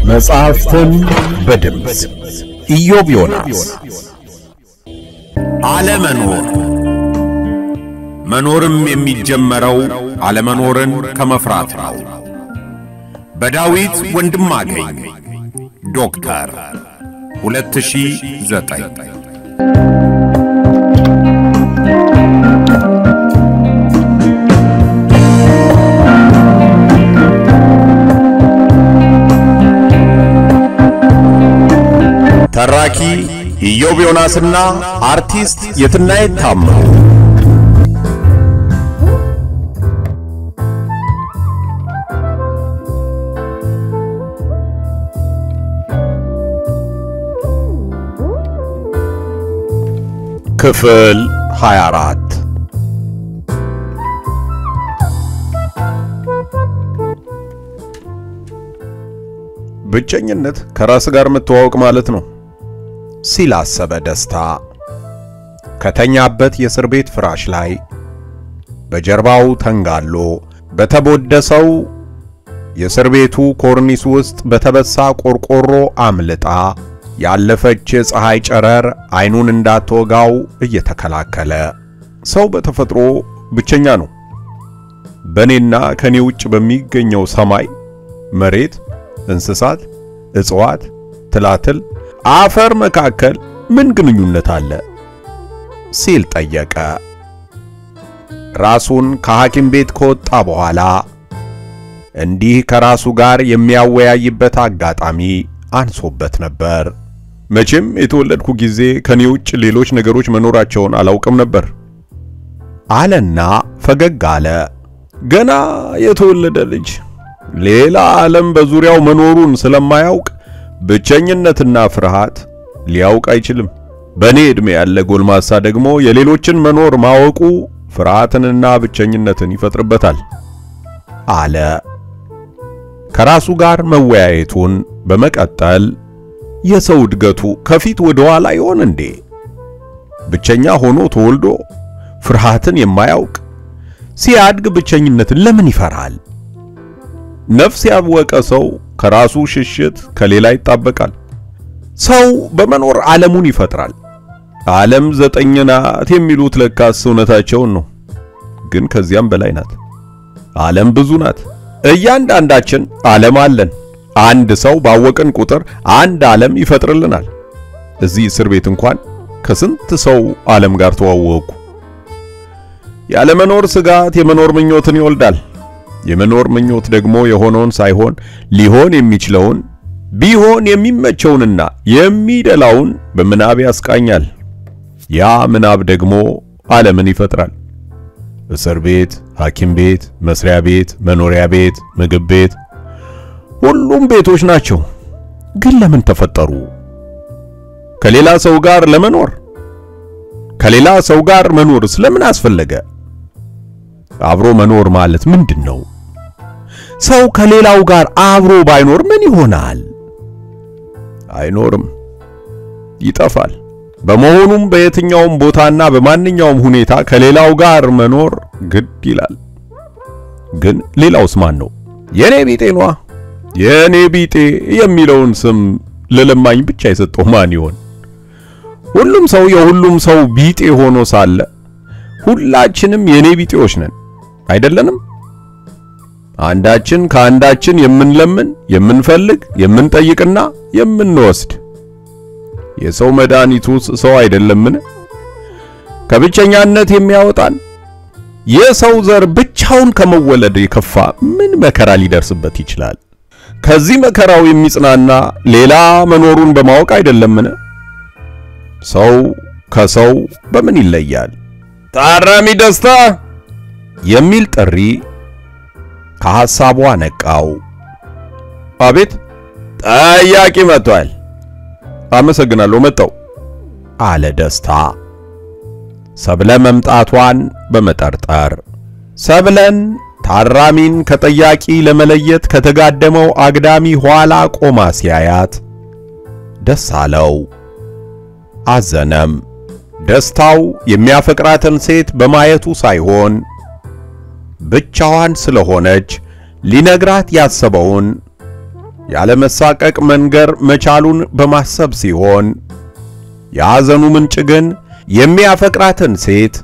መጽሐፍትን በድምፅ ኢዮብ ዮናስ። አለመኖር መኖርም የሚጀመረው አለመኖርን ከመፍራት ነው። በዳዊት ወንድማገኝ ዶክተር 2009 ተራኪ ኢዮብ ዮናስና አርቲስት የትናየት ታምሩ። ክፍል 24 ብቸኝነት ከራስ ጋር መተዋወቅ ማለት ነው ሲል አሰበ ደስታ። ከተኛበት የእስር ቤት ፍራሽ ላይ በጀርባው ተንጋሎ በተቦደሰው የእስር ቤቱ ኮርኒስ ውስጥ በተበሳ ቆርቆሮ አምልጣ ያለፈች የፀሐይ ጨረር አይኑን እንዳትወጋው እየተከላከለ ሰው በተፈጥሮ ብቸኛ ነው። በእኔና ከኔ ውጭ በሚገኘው ሰማይ፣ መሬት፣ እንስሳት፣ እጽዋት፣ ትላትል፣ አፈር መካከል ምን ግንኙነት አለ ሲል ጠየቀ። ራሱን ከሐኪም ቤት ከወጣ በኋላ እንዲህ ከራሱ ጋር የሚያወያይበት አጋጣሚ አንሶበት ነበር። መቼም የተወለድኩ ጊዜ ከኔ ውጭ ሌሎች ነገሮች መኖራቸውን አላውቅም ነበር አለና ፈገግ አለ። ገና የተወለደ ልጅ ሌላ ዓለም በዙሪያው መኖሩን ስለማያውቅ ብቸኝነትና ፍርሃት ሊያውቅ አይችልም። በእኔ ዕድሜ ያለ ጎልማሳ ደግሞ የሌሎችን መኖር ማወቁ ፍርሃትንና ብቸኝነትን ይፈጥርበታል አለ። ከራሱ ጋር መወያየቱን በመቀጠል የሰው እድገቱ ከፊት ወደ ኋላ ይሆን እንዴ? ብቸኛ ሆኖ ተወልዶ ፍርሃትን የማያውቅ ሲያድግ ብቸኝነትን ለምን ይፈራል? ነፍስ ያወቀ ሰው ከራሱ ሽሽት ከሌላ ይጣበቃል። ሰው በመኖር ዓለሙን ይፈጥራል። ዓለም ዘጠኝ ናት የሚሉት ለካስ እውነታቸውን ነው። ግን ከዚያም በላይ ናት። ዓለም ብዙ ናት። እያንዳንዳችን ዓለም አለን። አንድ ሰው ባወቅን ቁጥር አንድ ዓለም ይፈጥርልናል። እዚህ እስር ቤት እንኳን ከስንት ሰው ዓለም ጋር ተዋወቁ። ያለመኖር ስጋት የመኖር ምኞትን ይወልዳል። የመኖር ምኞት ደግሞ የሆነውን ሳይሆን ሊሆን የሚችለውን ቢሆን የሚመቸውንና የሚደላውን በምናብ ያስቃኛል። ያ ምናብ ደግሞ ዓለምን ይፈጥራል። እስር ቤት፣ ሐኪም ቤት፣ መስሪያ ቤት፣ መኖሪያ ቤት፣ ምግብ ቤት ሁሉም ቤቶች ናቸው። ግን ለምን ተፈጠሩ? ከሌላ ሰው ጋር ለመኖር። ከሌላ ሰው ጋር መኖር ስለምን አስፈለገ? አብሮ መኖር ማለት ምንድን ነው? ሰው ከሌላው ጋር አብሮ ባይኖር ምን ይሆናል? አይኖርም፣ ይጠፋል። በመሆኑም በየትኛውም ቦታና በማንኛውም ሁኔታ ከሌላው ጋር መኖር ግድ ይላል። ግን ሌላውስ ማን ነው? የኔ ቢጤ ነዋ። የኔ ቢጤ የሚለውን ስም ለለማኝ ብቻ የሰጠው ማን ይሆን? ሁሉም ሰው የሁሉም ሰው ቢጤ ሆኖ ሳለ ሁላችንም የኔ ቢጤዎች ነን አይደለንም? አንዳችን ከአንዳችን የምንለምን፣ የምንፈልግ፣ የምንጠይቅና የምንወስድ የሰው መድኃኒቱስ ሰው አይደለምን? ከብቸኛነት የሚያወጣን የሰው ዘር ብቻውን ከመወለድ የከፋ ምን መከራ ሊደርስበት ይችላል? ከዚህ መከራው የሚጽናና ሌላ መኖሩን በማወቅ አይደለምን? ሰው ከሰው በምን ይለያል? ታራሚ ደስታ የሚል ጥሪ ከሐሳቧ ነቃው። አቤት ጠያቂ መጥቷል። አመሰግናለሁ መጣው አለ ደስታ ሰብለ መምጣቷን በመጠርጠር ሰብለን ታራሚን ከጠያቂ ለመለየት ከተጋደመው አግዳሚ ኋላ ቆማ ሲያያት ደስ አለው፣ አዘነም። ደስታው የሚያፈቅራትን ሴት በማየቱ ሳይሆን ብቻዋን ስለሆነች ሊነግራት ያሰበውን ያለ መሳቀቅ መንገር መቻሉን በማሰብ ሲሆን የሐዘኑ ምንጭ ግን የሚያፈቅራትን ሴት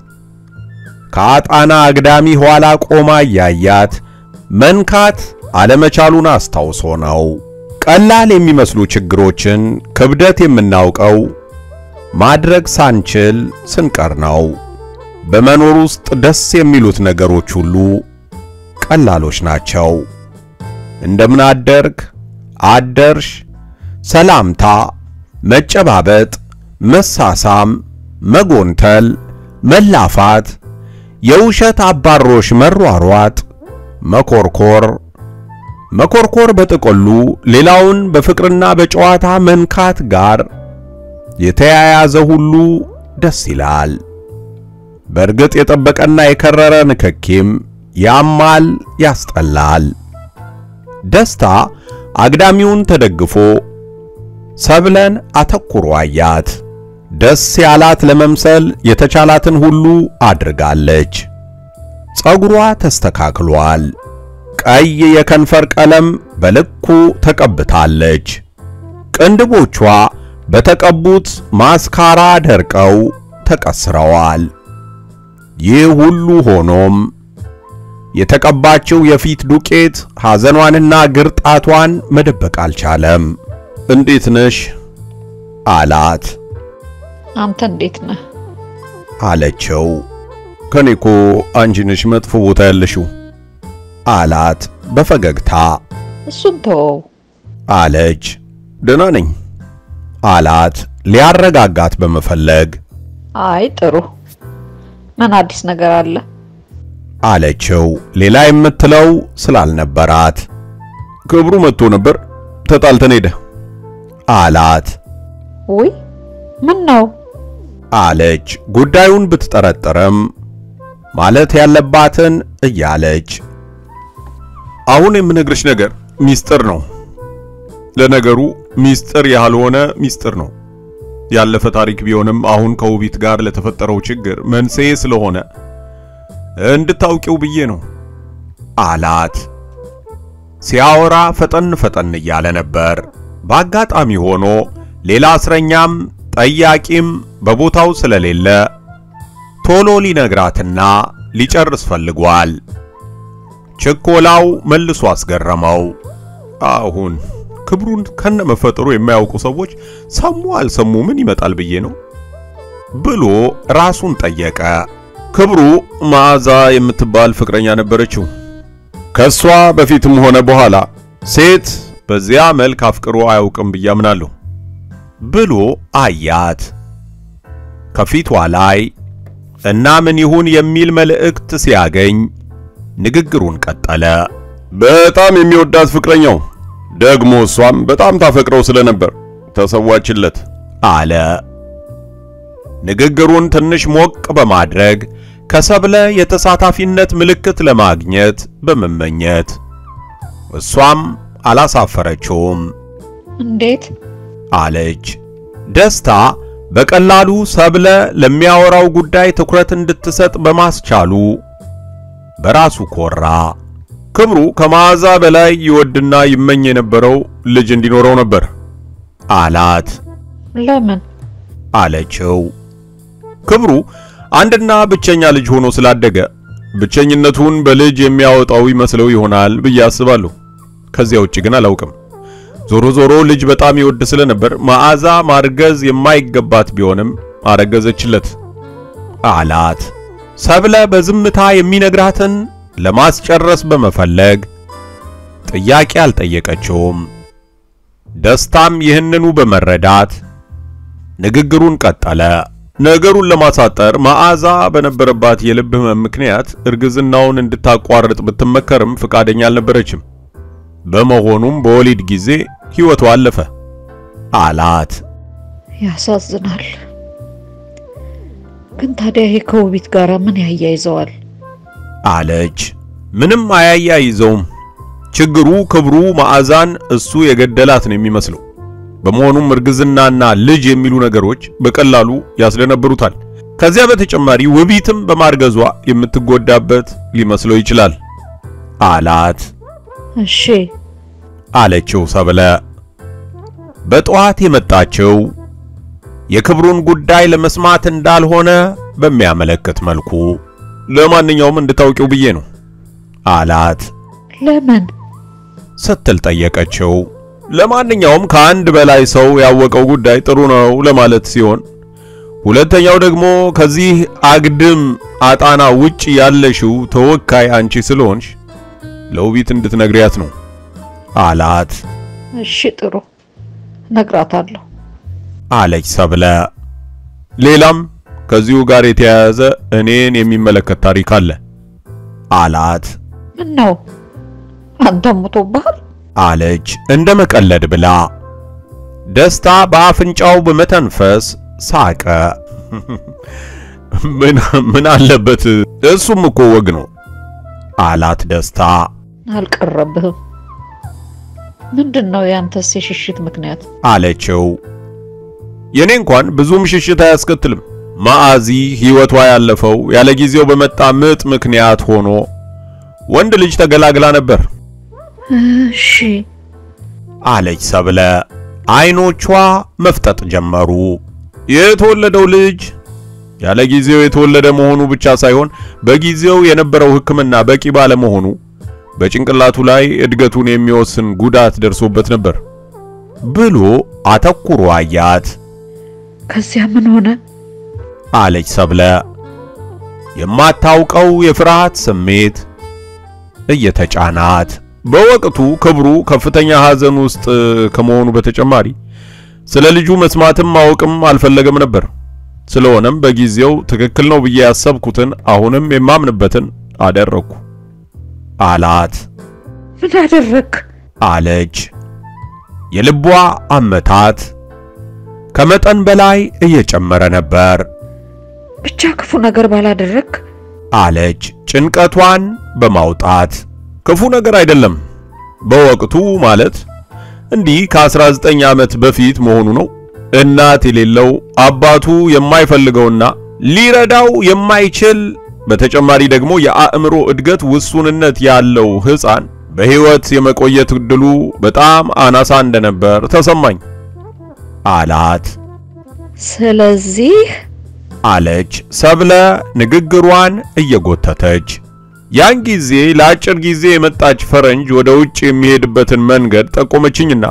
ከአጣና አግዳሚ ኋላ ቆማ እያያት መንካት አለመቻሉን አስታውሶ ነው። ቀላል የሚመስሉ ችግሮችን ክብደት የምናውቀው ማድረግ ሳንችል ስንቀር ነው። በመኖር ውስጥ ደስ የሚሉት ነገሮች ሁሉ ቀላሎች ናቸው። እንደምን አደርክ፣ አደርሽ፣ ሰላምታ፣ መጨባበጥ፣ መሳሳም፣ መጎንተል፣ መላፋት፣ የውሸት አባሮሽ መሯሯጥ፣ መኮርኮር መኮርኮር በጥቅሉ ሌላውን በፍቅርና በጨዋታ መንካት ጋር የተያያዘ ሁሉ ደስ ይላል። በእርግጥ የጠበቀና የከረረ ንክኪም ያማል፣ ያስጠላል። ደስታ አግዳሚውን ተደግፎ ሰብለን አተኩሮ አያት። ደስ ያላት ለመምሰል የተቻላትን ሁሉ አድርጋለች። ጸጉሯ ተስተካክሏል። ቀይ የከንፈር ቀለም በልኩ ተቀብታለች። ቅንድቦቿ በተቀቡት ማስካራ ደርቀው ተቀስረዋል። ይህ ሁሉ ሆኖም የተቀባችው የፊት ዱቄት ሐዘኗንና ግርጣቷን መደበቅ አልቻለም። እንዴት ነሽ አላት። አንተ እንዴት ነህ? አለችው። ከኔኮ አንቺ ነሽ መጥፎ ቦታ ያለሽው አላት በፈገግታ እሱን ተወው። አለች። ደህና ነኝ አላት ሊያረጋጋት በመፈለግ አይ ጥሩ። ምን አዲስ ነገር አለ? አለችው ሌላ የምትለው ስላልነበራት። ክብሩ መጥቶ ነበር ተጣልተን ሄደ አላት ውይ ምን ነው? አለች ጉዳዩን ብትጠረጥርም ማለት ያለባትን እያለች አሁን የምነግርሽ ነገር ሚስጥር ነው። ለነገሩ ሚስጥር ያልሆነ ሚስጥር ነው። ያለፈ ታሪክ ቢሆንም አሁን ከውቢት ጋር ለተፈጠረው ችግር መንስኤ ስለሆነ እንድታውቂው ብዬ ነው አላት። ሲያወራ ፈጠን ፈጠን እያለ ነበር። በአጋጣሚ ሆኖ ሌላ እስረኛም ጠያቂም በቦታው ስለሌለ ቶሎ ሊነግራትና ሊጨርስ ፈልጓል። ችኮላው መልሶ አስገረመው። አሁን ክብሩን ከነመፈጠሩ የማያውቁ ሰዎች ሰሙ አልሰሙ ምን ይመጣል ብዬ ነው ብሎ ራሱን ጠየቀ። ክብሩ መዓዛ የምትባል ፍቅረኛ ነበረችው። ከሷ በፊትም ሆነ በኋላ ሴት በዚያ መልክ አፍቅሮ አያውቅም ብዬ አምናለሁ ብሎ አያት። ከፊቷ ላይ እና ምን ይሁን የሚል መልእክት ሲያገኝ ንግግሩን ቀጠለ። በጣም የሚወዳት ፍቅረኛው ደግሞ እሷም በጣም ታፈቅረው ስለነበር ተሰዋችለት አለ። ንግግሩን ትንሽ ሞቅ በማድረግ ከሰብለ የተሳታፊነት ምልክት ለማግኘት በመመኘት እሷም አላሳፈረችውም እንዴት? አለች። ደስታ በቀላሉ ሰብለ ለሚያወራው ጉዳይ ትኩረት እንድትሰጥ በማስቻሉ በራሱ ኮራ። ክብሩ ከመዓዛ በላይ ይወድና ይመኝ የነበረው ልጅ እንዲኖረው ነበር አላት ለምን? አለችው። ክብሩ አንድና ብቸኛ ልጅ ሆኖ ስላደገ ብቸኝነቱን በልጅ የሚያወጣው ይመስለው ይሆናል ብዬ አስባለሁ። ከዚያ ውጭ ግን አላውቅም። ዞሮ ዞሮ ልጅ በጣም ይወድ ስለነበር መዓዛ ማርገዝ የማይገባት ቢሆንም አረገዘችለት አላት። ሰብለ በዝምታ የሚነግራትን ለማስጨረስ በመፈለግ ጥያቄ አልጠየቀችውም። ደስታም ይህንኑ በመረዳት ንግግሩን ቀጠለ። ነገሩን ለማሳጠር መዓዛ በነበረባት የልብ ሕመም ምክንያት እርግዝናውን እንድታቋርጥ ብትመከርም ፍቃደኛ አልነበረችም። በመሆኑም በወሊድ ጊዜ ሕይወቷ አለፈ አላት። ያሳዝናል። ግን ታዲያ ይሄ ከውቢት ጋር ምን ያያይዘዋል? አለች። ምንም አያያይዘውም። ችግሩ ክብሩ መዓዛን እሱ የገደላት ነው የሚመስለው። በመሆኑም እርግዝናና ልጅ የሚሉ ነገሮች በቀላሉ ያስደነብሩታል። ከዚያ በተጨማሪ ውቢትም በማርገዟ የምትጎዳበት ሊመስለው ይችላል አላት። እሺ አለችው ሰብለ። በጠዋት የመጣችው የክብሩን ጉዳይ ለመስማት እንዳልሆነ በሚያመለክት መልኩ ለማንኛውም እንድታውቂው ብዬ ነው አላት ለምን? ስትል ጠየቀችው። ለማንኛውም ከአንድ በላይ ሰው ያወቀው ጉዳይ ጥሩ ነው ለማለት ሲሆን፣ ሁለተኛው ደግሞ ከዚህ አግድም አጣና ውጭ ያለሽው ተወካይ አንቺ ስለሆንሽ ለውቢት እንድትነግሪያት ነው አላት እሺ ጥሩ ነግራታለሁ። አለች ሰብለ። ሌላም ከዚሁ ጋር የተያያዘ እኔን የሚመለከት ታሪክ አለ አላት ምን ነው አንተ ሞቶብሃል? አለች እንደ መቀለድ ብላ። ደስታ በአፍንጫው በመተንፈስ ሳቀ። ምን ምን አለበት እሱም እኮ ወግ ነው አላት ደስታ። አልቀረብህም። ምንድን ነው ያንተስ የሽሽት ምክንያት? አለችው። የኔ እንኳን ብዙም ሽሽት አያስከትልም። ማአዚ ሕይወቷ ያለፈው ያለ ጊዜው በመጣ ምጥ ምክንያት ሆኖ ወንድ ልጅ ተገላግላ ነበር እሺ አለች ሰብለ። አይኖቿ መፍጠጥ ጀመሩ። የተወለደው ልጅ ያለ ጊዜው የተወለደ መሆኑ ብቻ ሳይሆን በጊዜው የነበረው ሕክምና በቂ ባለመሆኑ በጭንቅላቱ ላይ እድገቱን የሚወስን ጉዳት ደርሶበት ነበር ብሎ አተኩሮ አያት። ከዚያ ምን ሆነ? አለች ሰብለ። የማታውቀው የፍርሃት ስሜት እየተጫናት በወቅቱ ክብሩ ከፍተኛ ሐዘን ውስጥ ከመሆኑ በተጨማሪ ስለ ልጁ መስማትም ማወቅም አልፈለገም ነበር። ስለሆነም በጊዜው ትክክል ነው ብዬ ያሰብኩትን አሁንም የማምንበትን አደረግኩ አላት ምን አደረግ? አለች። የልቧ አመታት ከመጠን በላይ እየጨመረ ነበር ብቻ ክፉ ነገር ባላደረግ። አለች ጭንቀቷን በማውጣት ክፉ ነገር አይደለም። በወቅቱ ማለት እንዲህ ከ19 ዓመት በፊት መሆኑ ነው። እናት የሌለው አባቱ የማይፈልገውና ሊረዳው የማይችል በተጨማሪ ደግሞ የአእምሮ እድገት ውሱንነት ያለው ሕፃን በሕይወት የመቆየት ዕድሉ በጣም አናሳ እንደነበር ተሰማኝ አላት ስለዚህ አለች ሰብለ ንግግሯን እየጎተተች። ያን ጊዜ ለአጭር ጊዜ የመጣች ፈረንጅ ወደ ውጭ የሚሄድበትን መንገድ ጠቆመችኝና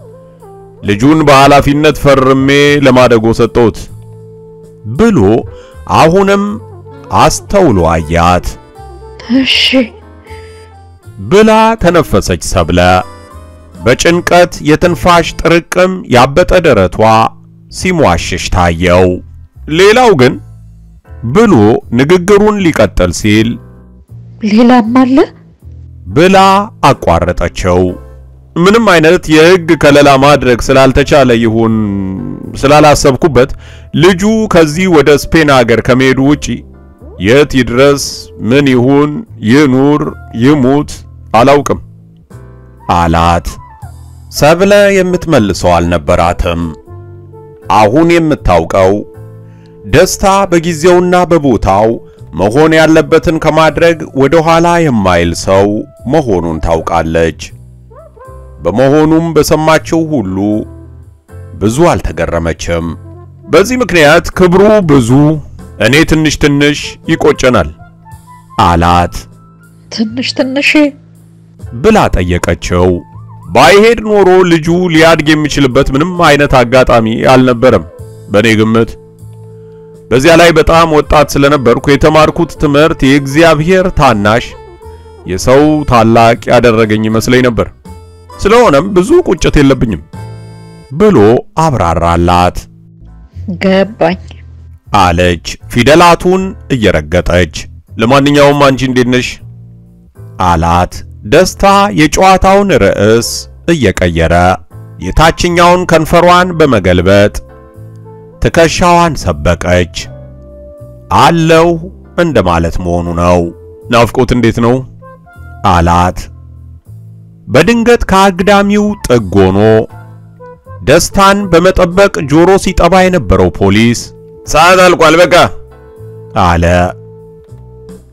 ልጁን በኃላፊነት ፈርሜ ለማደጎ ሰጠሁት ብሎ አሁንም አስተውሎ አያት እሺ ብላ ተነፈሰች ሰብለ። በጭንቀት የትንፋሽ ጥርቅም ያበጠ ደረቷ ሲሟሽሽ ታየው። ሌላው ግን ብሎ ንግግሩን ሊቀጥል ሲል ሌላም አለ? ብላ አቋረጠችው። ምንም አይነት የሕግ ከለላ ማድረግ ስላልተቻለ ይሁን ስላላሰብኩበት ልጁ ከዚህ ወደ ስፔን ሀገር ከመሄዱ ውጪ የት ይድረስ፣ ምን ይሁን፣ ይኑር፣ ይሙት አላውቅም አላት። ሰብለ የምትመልሰው አልነበራትም። አሁን የምታውቀው ደስታ በጊዜውና በቦታው መሆን ያለበትን ከማድረግ ወደ ኋላ የማይል ሰው መሆኑን ታውቃለች። በመሆኑም በሰማችው ሁሉ ብዙ አልተገረመችም። በዚህ ምክንያት ክብሩ ብዙ፣ እኔ ትንሽ ትንሽ ይቆጨናል አላት ትንሽ ትንሽ ብላ ጠየቀችው። ባይሄድ ኖሮ ልጁ ሊያድግ የሚችልበት ምንም አይነት አጋጣሚ አልነበረም በእኔ ግምት። በዚያ ላይ በጣም ወጣት ስለነበርኩ የተማርኩት ትምህርት የእግዚአብሔር ታናሽ የሰው ታላቅ ያደረገኝ ይመስለኝ ነበር። ስለሆነም ብዙ ቁጭት የለብኝም ብሎ አብራራላት ገባኝ። አለች ፊደላቱን እየረገጠች። ለማንኛውም አንቺ እንዴት ነሽ አላት ደስታ የጨዋታውን ርዕስ እየቀየረ የታችኛውን ከንፈሯን በመገልበጥ ትከሻዋን ሰበቀች። አለው እንደማለት መሆኑ ነው። ናፍቆት እንዴት ነው አላት። በድንገት ከአግዳሚው ጥግ ሆኖ ደስታን በመጠበቅ ጆሮ ሲጠባ የነበረው ፖሊስ ሰዓት አልቋል በቃ አለ።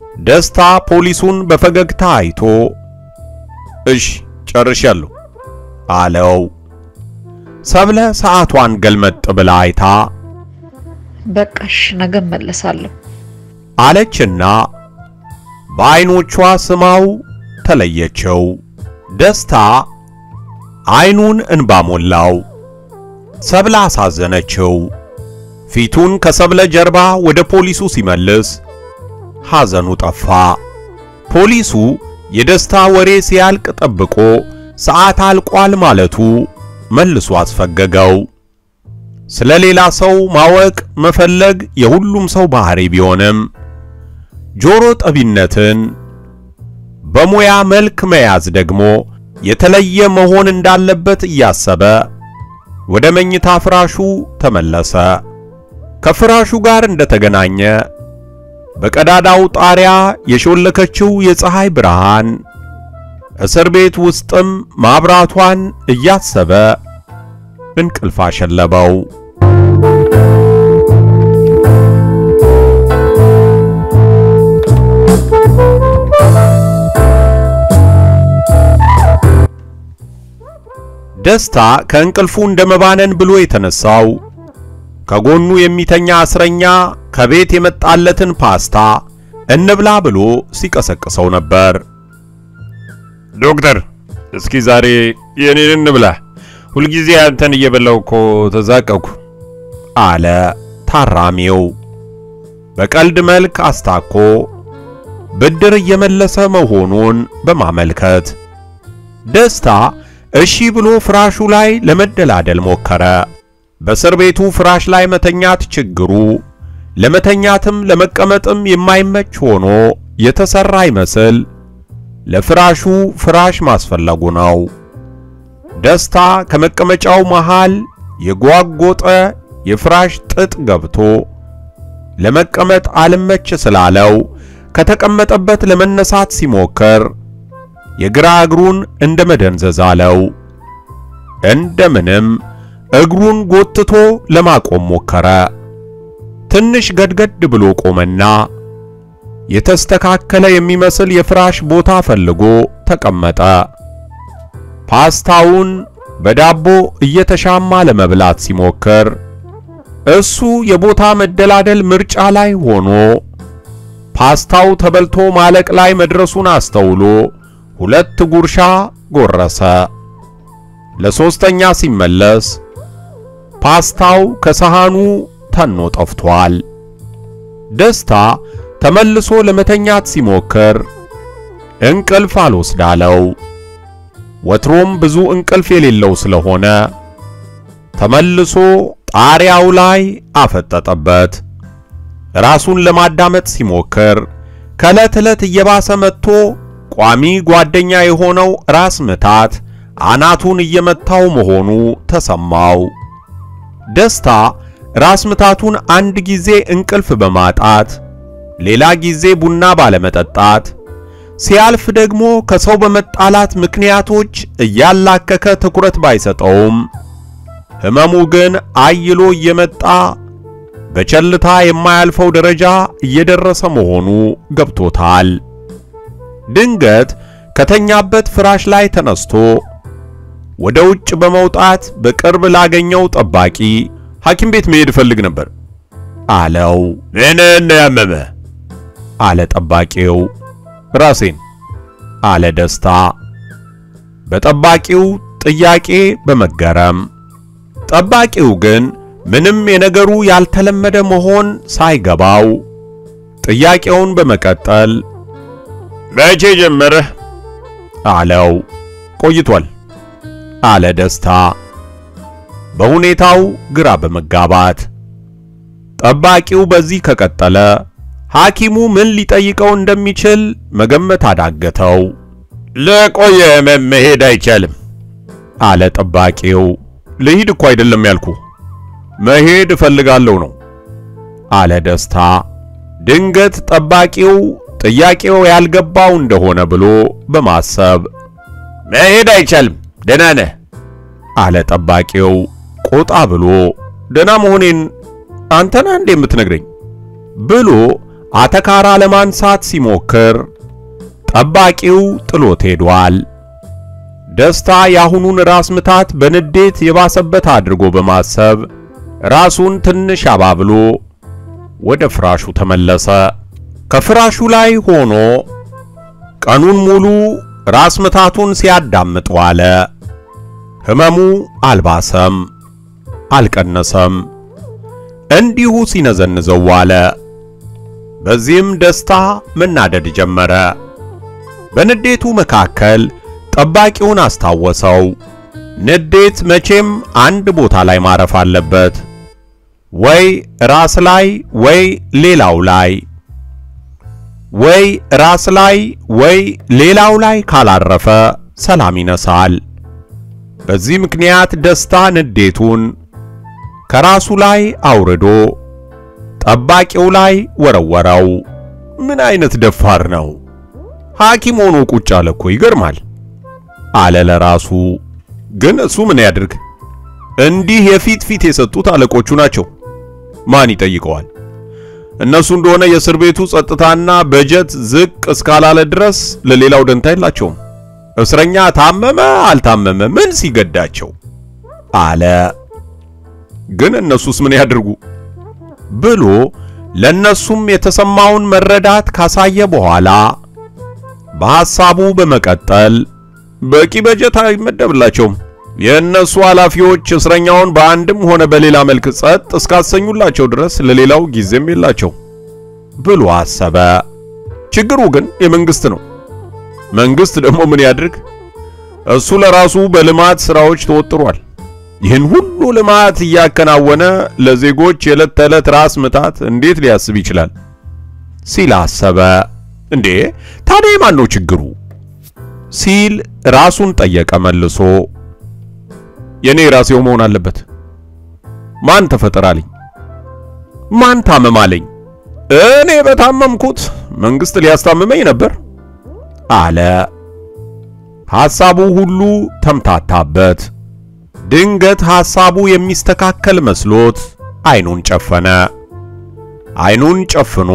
ደስታ ፖሊሱን በፈገግታ አይቶ እሽ ጨርሻለሁ አለው። ሰብለ ሰዓቷን ገልመጥ ብላ አይታ በቃሽ ነገ እመለሳለሁ አለችና በዐይኖቿ ስማው ተለየችው። ደስታ ዐይኑን እንባ ሞላው። ሰብለ አሳዘነችው። ፊቱን ከሰብለ ጀርባ ወደ ፖሊሱ ሲመልስ ሐዘኑ ጠፋ። ፖሊሱ የደስታ ወሬ ሲያልቅ ጠብቆ ሰዓት አልቋል ማለቱ መልሶ አስፈገገው። ስለ ሌላ ሰው ማወቅ መፈለግ የሁሉም ሰው ባህሪ ቢሆንም ጆሮ ጠቢነትን በሙያ መልክ መያዝ ደግሞ የተለየ መሆን እንዳለበት እያሰበ ወደ መኝታ ፍራሹ ተመለሰ። ከፍራሹ ጋር እንደተገናኘ በቀዳዳው ጣሪያ የሾለከችው የፀሐይ ብርሃን እስር ቤት ውስጥም ማብራቷን እያሰበ እንቅልፍ አሸለበው። ደስታ ከእንቅልፉ እንደመባነን ብሎ የተነሳው ከጎኑ የሚተኛ እስረኛ ከቤት የመጣለትን ፓስታ እንብላ ብሎ ሲቀሰቅሰው ነበር። ዶክተር እስኪ ዛሬ የኔን እንብላ። ሁልጊዜ አንተን እየበላው እኮ ተዛቀኩ አለ ታራሚው በቀልድ መልክ አስታኮ ብድር እየመለሰ መሆኑን በማመልከት ደስታ እሺ ብሎ ፍራሹ ላይ ለመደላደል ሞከረ። በእስር ቤቱ ፍራሽ ላይ መተኛት ችግሩ ለመተኛትም ለመቀመጥም የማይመች ሆኖ የተሰራ ይመስል ለፍራሹ ፍራሽ ማስፈለጉ ነው። ደስታ ከመቀመጫው መሃል የጓጎጠ የፍራሽ ጥጥ ገብቶ ለመቀመጥ አልመች ስላለው ከተቀመጠበት ለመነሳት ሲሞክር የግራ እግሩን እንደ መደንዘዝ አለው። እንደምንም እግሩን ጎትቶ ለማቆም ሞከረ። ትንሽ ገድገድ ብሎ ቆመና የተስተካከለ የሚመስል የፍራሽ ቦታ ፈልጎ ተቀመጠ። ፓስታውን በዳቦ እየተሻማ ለመብላት ሲሞክር እሱ የቦታ መደላደል ምርጫ ላይ ሆኖ ፓስታው ተበልቶ ማለቅ ላይ መድረሱን አስተውሎ ሁለት ጉርሻ ጎረሰ። ለሶስተኛ ሲመለስ ፓስታው ከሰሃኑ ተኖ ጠፍቷል። ደስታ ተመልሶ ለመተኛት ሲሞክር እንቅልፍ አልወስዳለው። ወትሮም ብዙ እንቅልፍ የሌለው ስለሆነ ተመልሶ ጣሪያው ላይ አፈጠጠበት። ራሱን ለማዳመጥ ሲሞክር ከዕለት ዕለት እየባሰ መጥቶ ቋሚ ጓደኛ የሆነው ራስ ምታት አናቱን እየመታው መሆኑ ተሰማው። ደስታ ራስ ምታቱን አንድ ጊዜ እንቅልፍ በማጣት ሌላ ጊዜ ቡና ባለመጠጣት ሲያልፍ ደግሞ ከሰው በመጣላት ምክንያቶች እያላከከ ትኩረት ባይሰጠውም ሕመሙ ግን አይሎ እየመጣ በቸልታ የማያልፈው ደረጃ እየደረሰ መሆኑ ገብቶታል። ድንገት ከተኛበት ፍራሽ ላይ ተነስቶ ወደ ውጭ በመውጣት በቅርብ ላገኘው ጠባቂ ሐኪም ቤት መሄድ እፈልግ ነበር አለው። ምን ነው ያመመ? አለ ጠባቂው። ራሴን አለ ደስታ በጠባቂው ጥያቄ በመገረም ጠባቂው ግን ምንም የነገሩ ያልተለመደ መሆን ሳይገባው ጥያቄውን በመቀጠል መቼ ጀመረህ? አለው። ቆይቷል አለ ደስታ በሁኔታው ግራ በመጋባት ጠባቂው በዚህ ከቀጠለ ሐኪሙ ምን ሊጠይቀው እንደሚችል መገመት አዳገተው። ለቆየ ህመም መሄድ አይቻልም አለ ጠባቂው። ልሂድ እኮ አይደለም ያልኩ መሄድ እፈልጋለሁ ነው አለ ደስታ። ድንገት ጠባቂው ጥያቄው ያልገባው እንደሆነ ብሎ በማሰብ መሄድ አይቻልም፣ ደህና ነህ አለ ጠባቂው ቆጣ ብሎ ደህና መሆኔን አንተና እንዴ የምትነግረኝ ብሎ አተካራ ለማንሳት ሲሞክር ጠባቂው ጥሎት ሄዷል። ደስታ የአሁኑን ራስ ምታት በንዴት የባሰበት አድርጎ በማሰብ ራሱን ትንሽ አባብሎ ወደ ፍራሹ ተመለሰ። ከፍራሹ ላይ ሆኖ ቀኑን ሙሉ ራስ ምታቱን ሲያዳምጥ ዋለ። ህመሙ አልባሰም፣ አልቀነሰም፣ እንዲሁ ሲነዘንዘው ዋለ። በዚህም ደስታ መናደድ ጀመረ። በንዴቱ መካከል ጠባቂውን አስታወሰው። ንዴት መቼም አንድ ቦታ ላይ ማረፍ አለበት፣ ወይ ራስ ላይ ወይ ሌላው ላይ ወይ ራስ ላይ ወይ ሌላው ላይ ካላረፈ ሰላም ይነሳል። በዚህ ምክንያት ደስታ ንዴቱን ከራሱ ላይ አውርዶ ጠባቂው ላይ ወረወረው። ምን አይነት ደፋር ነው! ሐኪም ሆኖ ቁጭ አለ እኮ ይገርማል አለ ለራሱ። ግን እሱ ምን ያድርግ? እንዲህ የፊት ፊት የሰጡት አለቆቹ ናቸው። ማን ይጠይቀዋል? እነሱ እንደሆነ የእስር ቤቱ ጸጥታና በጀት ዝቅ እስካላለ ድረስ ለሌላው ደንታ የላቸውም። እስረኛ ታመመ አልታመመ ምን ሲገዳቸው አለ። ግን እነሱስ ምን ያድርጉ ብሎ ለነሱም የተሰማውን መረዳት ካሳየ በኋላ በሐሳቡ በመቀጠል በቂ በጀት አይመደብላቸውም። የእነሱ ኃላፊዎች እስረኛውን በአንድም ሆነ በሌላ መልክ ጸጥ እስካሰኙላቸው ድረስ ለሌላው ጊዜም የላቸው ብሎ አሰበ። ችግሩ ግን የመንግስት ነው። መንግስት ደግሞ ምን ያድርግ? እሱ ለራሱ በልማት ስራዎች ተወጥሯል። ይህን ሁሉ ልማት እያከናወነ ለዜጎች የዕለት ተዕለት ራስ ምታት እንዴት ሊያስብ ይችላል? ሲል አሰበ። እንዴ ታዲያ የማን ነው ችግሩ? ሲል ራሱን ጠየቀ መልሶ። የኔ ራሴው መሆን አለበት። ማን ተፈጠራልኝ? ማን ታመማለኝ? እኔ በታመምኩት መንግስት ሊያስታምመኝ ነበር አለ። ሐሳቡ ሁሉ ተምታታበት። ድንገት ሐሳቡ የሚስተካከል መስሎት አይኑን ጨፈነ። አይኑን ጨፍኖ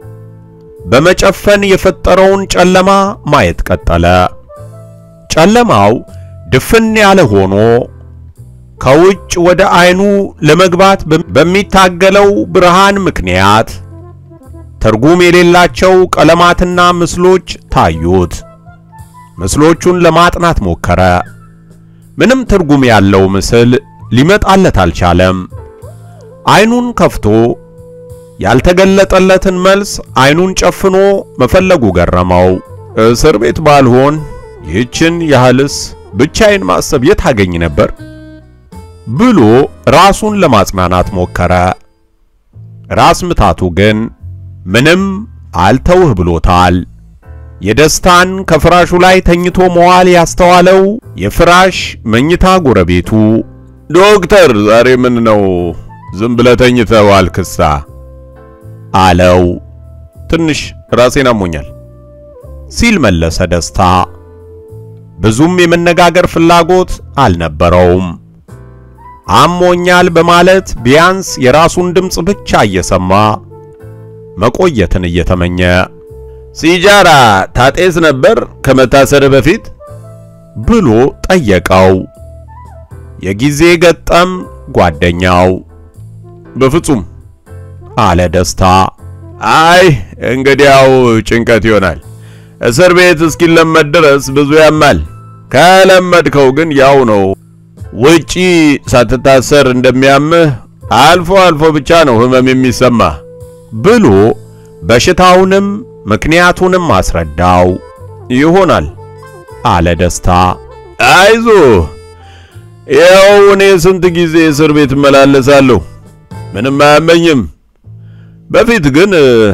በመጨፈን የፈጠረውን ጨለማ ማየት ቀጠለ። ጨለማው ድፍን ያለ ሆኖ ከውጭ ወደ አይኑ ለመግባት በሚታገለው ብርሃን ምክንያት ትርጉም የሌላቸው ቀለማትና ምስሎች ታዩት። ምስሎቹን ለማጥናት ሞከረ። ምንም ትርጉም ያለው ምስል ሊመጣለት አልቻለም። አይኑን ከፍቶ ያልተገለጠለትን መልስ አይኑን ጨፍኖ መፈለጉ ገረመው። እስር ቤት ባልሆን ይህችን ያህልስ ብቻዬን ማሰብ የት አገኝ ነበር ብሎ ራሱን ለማጽናናት ሞከረ። ራስ ምታቱ ግን ምንም አልተውህ ብሎታል። የደስታን ከፍራሹ ላይ ተኝቶ መዋል ያስተዋለው የፍራሽ መኝታ ጎረቤቱ ዶክተር፣ ዛሬ ምን ነው ዝም ብለህ ተኝተህ ዋልክሳ? አለው። ትንሽ ራሴን አሞኛል ሲል መለሰ ደስታ። ብዙም የመነጋገር ፍላጎት አልነበረውም። አሞኛል በማለት ቢያንስ የራሱን ድምፅ ብቻ እየሰማ መቆየትን እየተመኘ ሲጃራ ታጤስ ነበር ከመታሰር በፊት ብሎ ጠየቀው። የጊዜ ገጠም ጓደኛው በፍጹም አለ ደስታ። አይ እንግዲያው ጭንቀት ይሆናል። እስር ቤት እስኪለመድ ድረስ ብዙ ያማል። ከለመድከው ግን ያው ነው። ውጪ ሳትታሰር እንደሚያምህ አልፎ አልፎ ብቻ ነው ህመም የሚሰማ ብሎ በሽታውንም ምክንያቱንም አስረዳው። ይሆናል አለ ደስታ። አይዞ ያው እኔ ስንት ጊዜ እስር ቤት እመላለሳለሁ፣ ምንም አያመኝም። በፊት ግን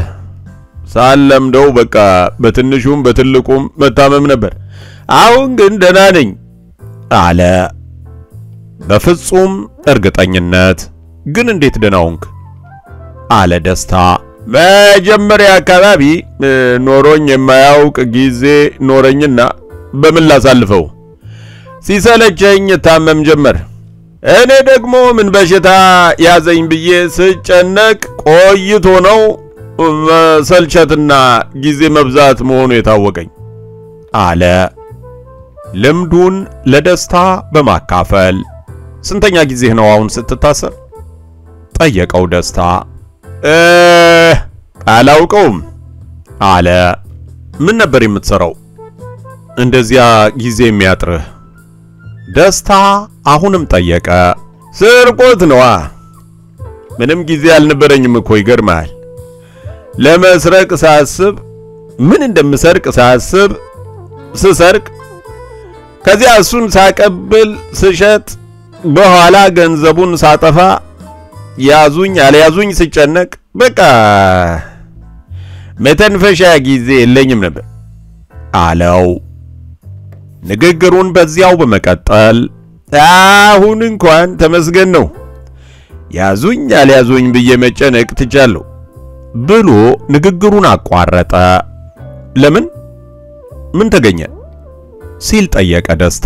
ሳለምደው በቃ በትንሹም በትልቁም መታመም ነበር። አሁን ግን ደህና ነኝ አለ በፍጹም እርግጠኝነት። ግን እንዴት ደህና ሆንክ? አለ ደስታ። መጀመሪያ አካባቢ ኖሮኝ የማያውቅ ጊዜ ኖረኝና በምን ላሳልፈው ሲሰለቸኝ ታመም ጀመር። እኔ ደግሞ ምን በሽታ ያዘኝ ብዬ ስጨነቅ ቆይቶ ነው መሰልቸትና ጊዜ መብዛት መሆኑ የታወቀኝ አለ። ልምዱን ለደስታ በማካፈል ስንተኛ ጊዜህ ነው አሁን ስትታሰር? ጠየቀው ደስታ። እ አላውቀውም አለ። ምን ነበር የምትሰራው እንደዚያ ጊዜ የሚያጥርህ? ደስታ አሁንም ጠየቀ። ስርቆት ነዋ። ምንም ጊዜ አልነበረኝም እኮ ይገርማል። ለመስረቅ ሳስብ ምን እንደምሰርቅ ሳስብ ስሰርቅ ከዚያ እሱን ሳቀብል ስሸጥ በኋላ ገንዘቡን ሳጠፋ ያዙኝ አልያዙኝ ስጨነቅ በቃ መተንፈሻ ጊዜ የለኝም ነበር አለው። ንግግሩን በዚያው በመቀጠል አሁን እንኳን ተመስገን ነው ያዙኝ አልያዙኝ ብዬ መጨነቅ ትቻለሁ ብሎ ንግግሩን አቋረጠ። ለምን? ምን ተገኘ? ሲል ጠየቀ ደስታ።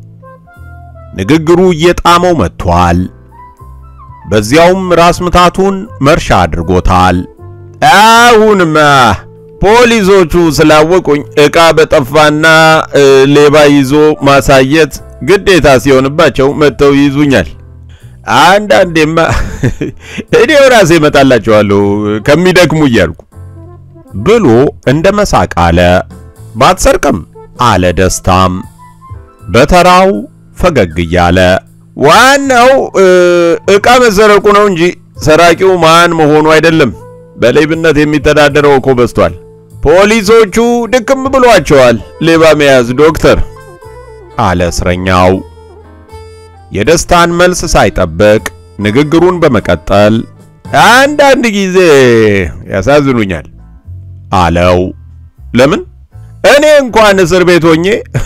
ንግግሩ እየጣመው መጥቷል። በዚያውም ራስ ምታቱን መርሻ አድርጎታል። አሁንማ ፖሊሶቹ ስላወቁኝ ዕቃ በጠፋና ሌባ ይዞ ማሳየት ግዴታ ሲሆንባቸው መጥተው ይይዙኛል። አንዳንዴማ እኔው ራሴ እመጣላቸዋለሁ ከሚደክሙ እያልኩ ብሎ እንደ መሳቅ አለ። ባትሰርቅም አለ ደስታም በተራው ፈገግ እያለ ዋናው ዕቃ መሰረቁ ነው እንጂ ሰራቂው ማን መሆኑ አይደለም። በሌብነት የሚተዳደረው እኮ በዝቷል። ፖሊሶቹ ድክም ብሏቸዋል ሌባ መያዝ ዶክተር አለ እስረኛው። የደስታን መልስ ሳይጠብቅ ንግግሩን በመቀጠል አንዳንድ ጊዜ ያሳዝኑኛል አለው። ለምን? እኔ እንኳን እስር ቤት ሆኜ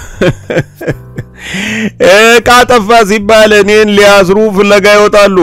ዕቃ ጠፋ ሲባል እኔን ሊያስሩ ፍለጋ ይወጣሉ።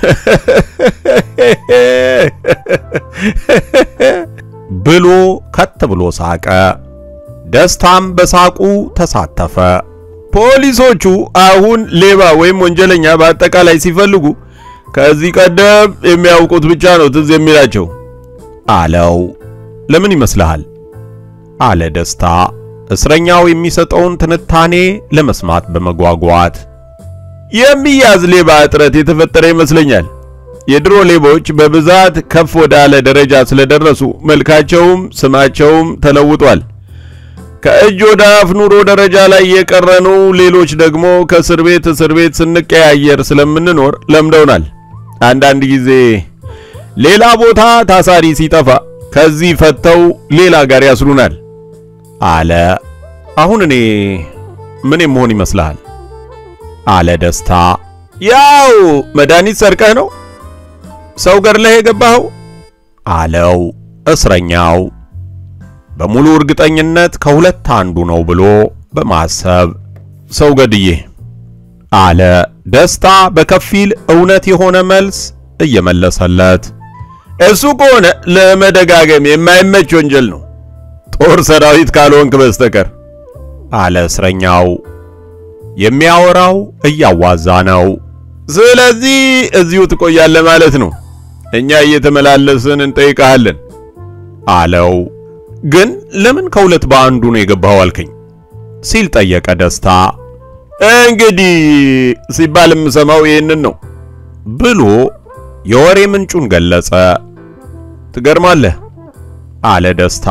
ብሎ ከት ብሎ ሳቀ። ደስታም በሳቁ ተሳተፈ። ፖሊሶቹ አሁን ሌባ ወይም ወንጀለኛ በአጠቃላይ ሲፈልጉ ከዚህ ቀደም የሚያውቁት ብቻ ነው ትዝ የሚላቸው አለው። ለምን ይመስልሃል? አለ ደስታ እስረኛው የሚሰጠውን ትንታኔ ለመስማት በመጓጓት። የሚያዝ ሌባ እጥረት የተፈጠረ ይመስለኛል። የድሮ ሌቦች በብዛት ከፍ ወዳለ ደረጃ ስለደረሱ መልካቸውም ስማቸውም ተለውጧል። ከእጅ ወደ አፍ ኑሮ ደረጃ ላይ የቀረኑ ሌሎች ደግሞ ከእስር ቤት እስር ቤት ስንቀያየር ስለምንኖር ለምደውናል። አንዳንድ ጊዜ ሌላ ቦታ ታሳሪ ሲጠፋ ከዚህ ፈተው ሌላ ጋር ያስሩናል አለ። አሁን እኔ ምን መሆን ይመስልሃል? አለ ደስታ። ያው መድኃኒት ሰርቀህ ነው ሰው ገድለህ የገባኸው አለው እስረኛው በሙሉ እርግጠኝነት ከሁለት አንዱ ነው ብሎ በማሰብ ሰው ገድዬ አለ ደስታ በከፊል እውነት የሆነ መልስ እየመለሰለት እሱ ከሆነ ለመደጋገም የማይመች ወንጀል ነው ጦር ሰራዊት ካልሆንክ በስተቀር አለ እስረኛው የሚያወራው እያዋዛ ነው ስለዚህ እዚሁ ትቆያለህ ማለት ነው እኛ እየተመላለስን እንጠይቃለን አለው ግን ለምን ከሁለት በአንዱ ነው የገባኸው አልከኝ? ሲል ጠየቀ ደስታ። እንግዲህ ሲባል የምሰማው ይህንን ነው ብሎ የወሬ ምንጩን ገለጸ። ትገርማለህ አለ ደስታ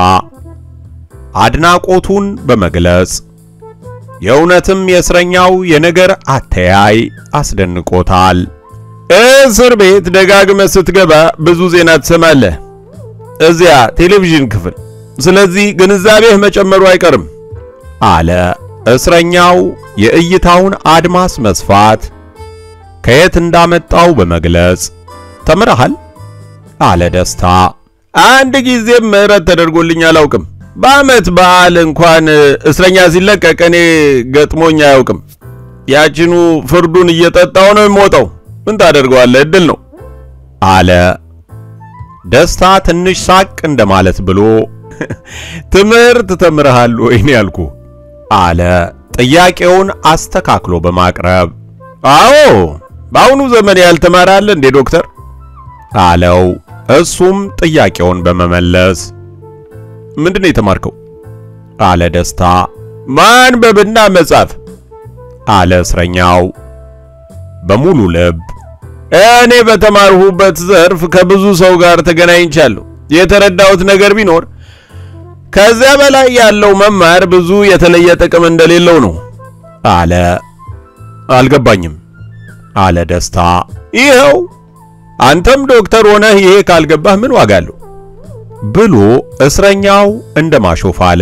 አድናቆቱን በመግለጽ የእውነትም የእስረኛው የነገር አተያይ አስደንቆታል። እስር ቤት ደጋግመህ ስትገባ ብዙ ዜና ትሰማለህ፣ እዚያ ቴሌቪዥን ክፍል ስለዚህ ግንዛቤህ መጨመሩ አይቀርም አለ እስረኛው የእይታውን አድማስ መስፋት ከየት እንዳመጣው በመግለጽ ተምረሃል አለ ደስታ አንድ ጊዜም ምህረት ተደርጎልኝ አላውቅም በዓመት በዓል እንኳን እስረኛ ሲለቀቅ እኔ ገጥሞኝ አያውቅም ያችኑ ፍርዱን እየጠጣው ነው የምወጣው ምን ታደርገዋለህ እድል ነው አለ ደስታ ትንሽ ሳቅ እንደማለት ብሎ ትምህርት ተምረሃል ወይ ነው ያልኩ አለ ጥያቄውን አስተካክሎ በማቅረብ አዎ በአሁኑ ዘመን ያልተማረ አለ እንዴ ዶክተር አለው እሱም ጥያቄውን በመመለስ ምንድነው የተማርከው አለ ደስታ ማንበብና መጻፍ አለ እስረኛው በሙሉ ልብ። እኔ በተማርሁበት ዘርፍ ከብዙ ሰው ጋር ተገናኝቻለሁ። የተረዳሁት ነገር ቢኖር ከዚያ በላይ ያለው መማር ብዙ የተለየ ጥቅም እንደሌለው ነው አለ። አልገባኝም አለ ደስታ። ይኸው አንተም ዶክተር ሆነህ ይሄ ካልገባህ ምን ዋጋ አለው ብሎ እስረኛው እንደ ማሾፍ አለ።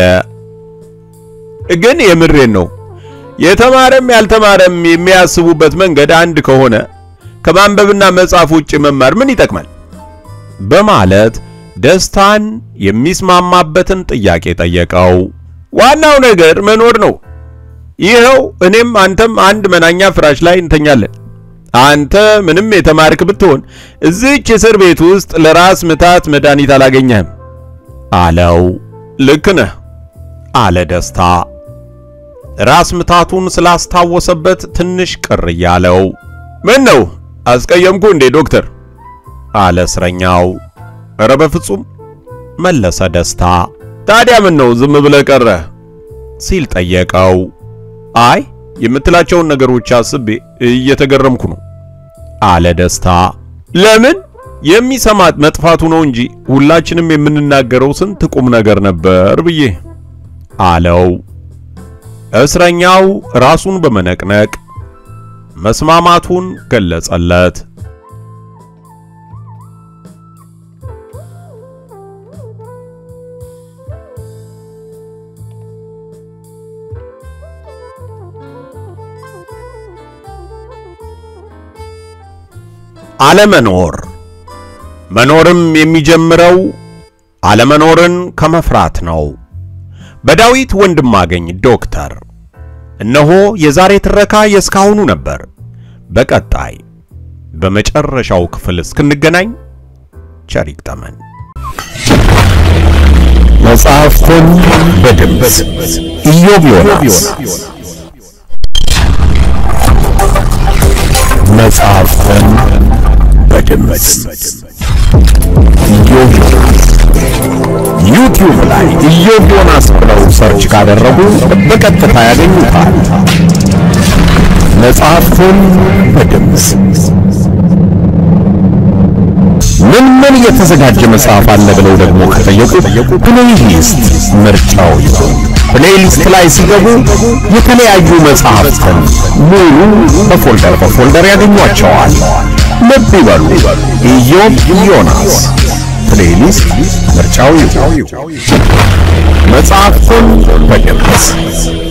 ግን የምሬን ነው። የተማረም ያልተማረም የሚያስቡበት መንገድ አንድ ከሆነ ከማንበብና መጻፍ ውጭ መማር ምን ይጠቅማል? በማለት ደስታን የሚስማማበትን ጥያቄ ጠየቀው። ዋናው ነገር መኖር ነው። ይኸው እኔም አንተም አንድ መናኛ ፍራሽ ላይ እንተኛለን። አንተ ምንም የተማርክ ብትሆን እዚህች እስር ቤት ውስጥ ለራስ ምታት መድኃኒት አላገኘህም አለው። ልክ ነህ አለ ደስታ ራስ ምታቱን ስላስታወሰበት ትንሽ ቅር እያለው። ምን ነው አስቀየምኩ እንዴ ዶክተር? አለ እስረኛው። ኧረ በፍጹም መለሰ ደስታ። ታዲያ ምን ነው ዝም ብለህ ቀረህ? ሲል ጠየቀው። አይ የምትላቸውን ነገሮች አስቤ እየተገረምኩ ነው አለ ደስታ። ለምን የሚሰማት መጥፋቱ ነው እንጂ ሁላችንም የምንናገረው ስንት ቁም ነገር ነበር ብዬ አለው። እስረኛው ራሱን በመነቅነቅ መስማማቱን ገለጸለት። አለመኖር መኖርም የሚጀምረው አለመኖርን ከመፍራት ነው። በዳዊት ወንድማገኝ ዶክተር። እነሆ የዛሬ ትረካ የእስካሁኑ ነበር። በቀጣይ በመጨረሻው ክፍል እስክንገናኝ ቸር ይግጠመን። መጽሐፍትን በድምፅ ኢዮብ ዮናስ መጽሐፍትን በድምፅ ኢዮብ ዮናስ ዩቲዩብ ላይ ኢዮብ ዮናስ ብለው ሰርች ካደረጉ በቀጥታ ያገኙታል። መጽሐፍትን በድምፅ ምን ምን የተዘጋጀ መጽሐፍ አለ ብለው ደግሞ ከጠየቁ ፕሌይሊስት ምርጫው ይሁን። ፕሌይሊስት ላይ ሲገቡ የተለያዩ መጽሐፍትን ሙሉ በፎልደር በፎልደር ያገኟቸዋል። ልብ ይበሉ፣ ኢዮብ ዮናስ ፕሌይሊስት ምርጫው ይሁን። መጽሐፍትን በድምፅ